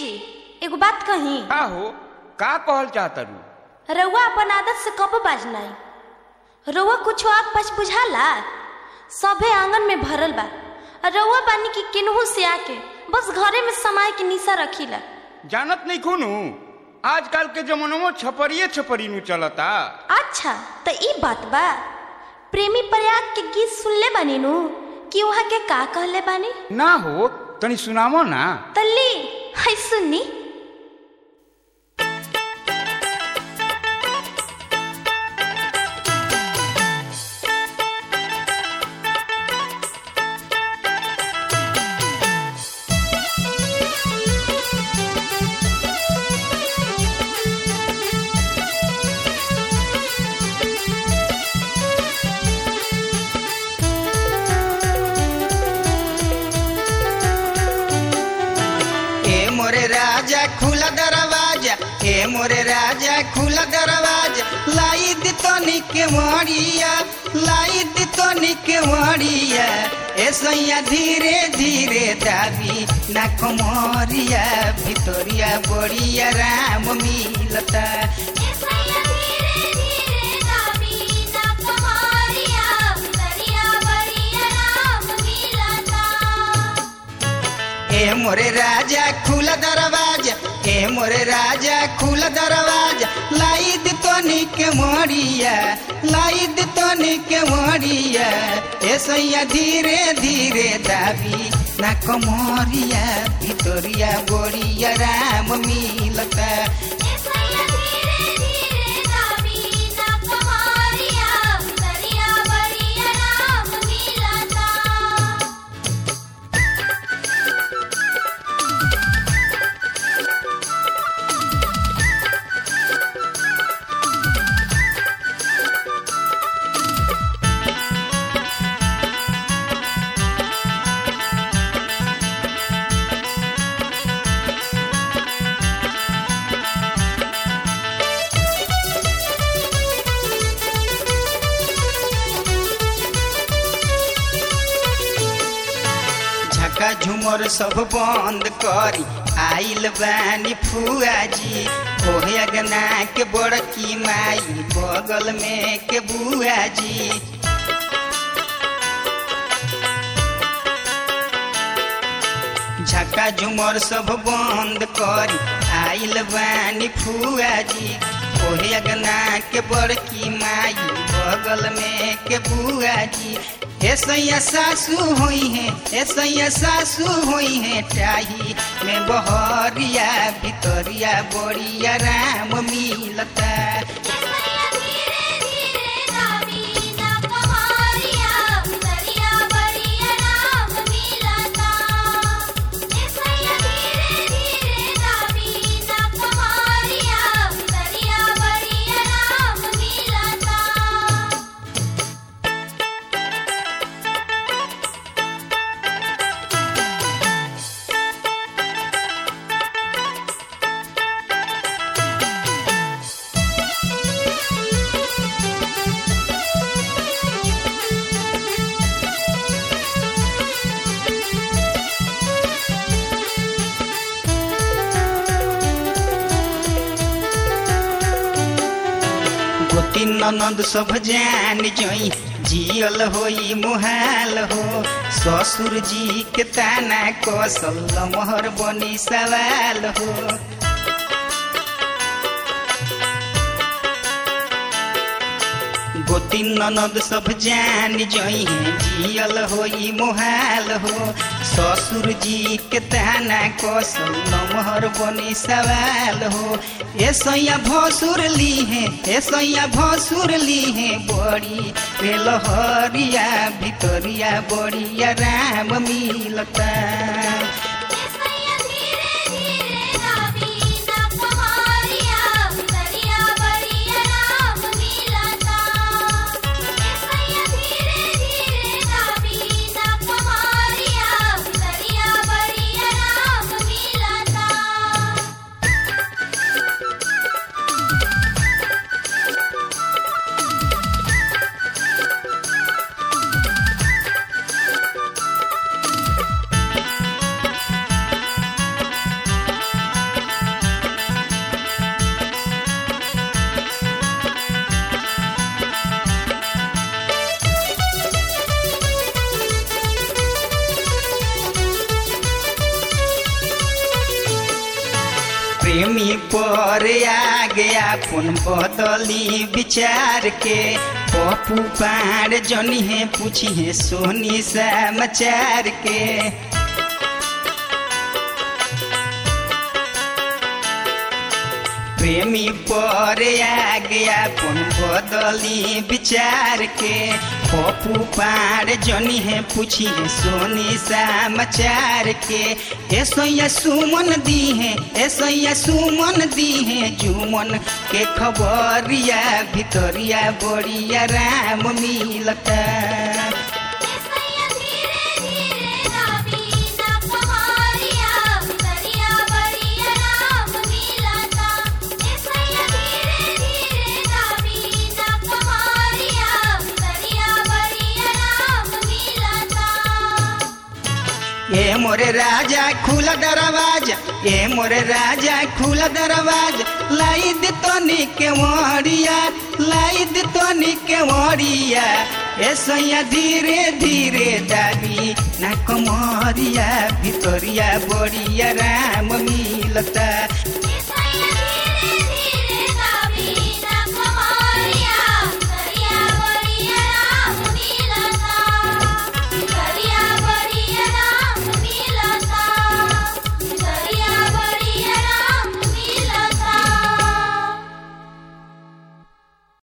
जी एगो बात कही का हो का कहल चाहतरू रउआ अपन आदत से कब बाजनाई रउआ कुछ आग पाछ बुझाला सभे आंगन में भरल बा आ रउआ बानी की केनहू से आके बस घरे में समाय के निशा रखीला जानत नहीं खूनू आजकल के जमानों छपरिए छपरी नु चलता अच्छा त ई बात बा प्रेमी प्रयाग के गीत सुनले बानी नु कि वहाँ के का कहले बानी ना हो तनी सुनावो ना तल्ली है सुनी ए मोरे राजा खुला दरवाजा ए मोरे राजा खुला दरवाजा लाई दी तनी के मरिया लाई दी तनी के मरिया ए सैया धीरे धीरे दाबी ना कमरिया भितरिया बड़िया राम मिलता ए मोरे राजा खुला दरवाजा ए मोरे राजा खुला दरवाजा लाई दी तनी के मरिया लाई दी तनी के मरिया ए सैया धीरे धीरे दाबी ना कमरिया भितरिया बोरिया राम मिलता झका झुमर सब बंद करी आइल बानी फुआजी ओहे अगना के बड़की माई बगल में के बुआजी झका झुमर सब बंद करी आइल बानी फुआजी ओहे अगना के बड़की माई बगल में के बुआजी हे सैया सासू होई है हे सैया सासू होई है टाही में बहरिया भितरिया बड़िया राम मिलता गोती ननद सब जान जोई जियल होई मुहाल हो ससुर जी के ताना कसल मोहर बनी सवाल हो गोती ननद सब जान जोई जियल होई मुहाल हो ससुर जी के ताना कसल मोहर बनी सवाल हो ए सैया भसुर ली है ए सैया भसुर ली है बड़ी रे लहरिया भितरिया बड़िया राम मिलता प्रेमी पर आ गया पुन बदली विचार के पप्पू पार जनी है पूछी है सोनी समाचार के प्रेमी पर आ गया पुन बदली विचार के पप्पू पार जनी है पूछी है सोनी समाचार के ऐसो या सुमन दी है ऐसो या सुमन दी है जुमन के खबरिया भितरिया बड़िया राम मिलता ऐसैया धीरे धीरे दाबी ना कमारिया भितरिया बड़िया राम मिलता ऐसैया धीरे धीरे दाबी ना कमारिया भितरिया बड़िया राम मिलता ए मोरे राजा खुला दरवाजा ए मोरे राजा खुला दरवाजा लाई दे तोनी के मोरिया लाई दे तोनी के मोरिया ए सैया धीरे धीरे दाबी ना कमरिया भितरिया बड़िया राम मिलता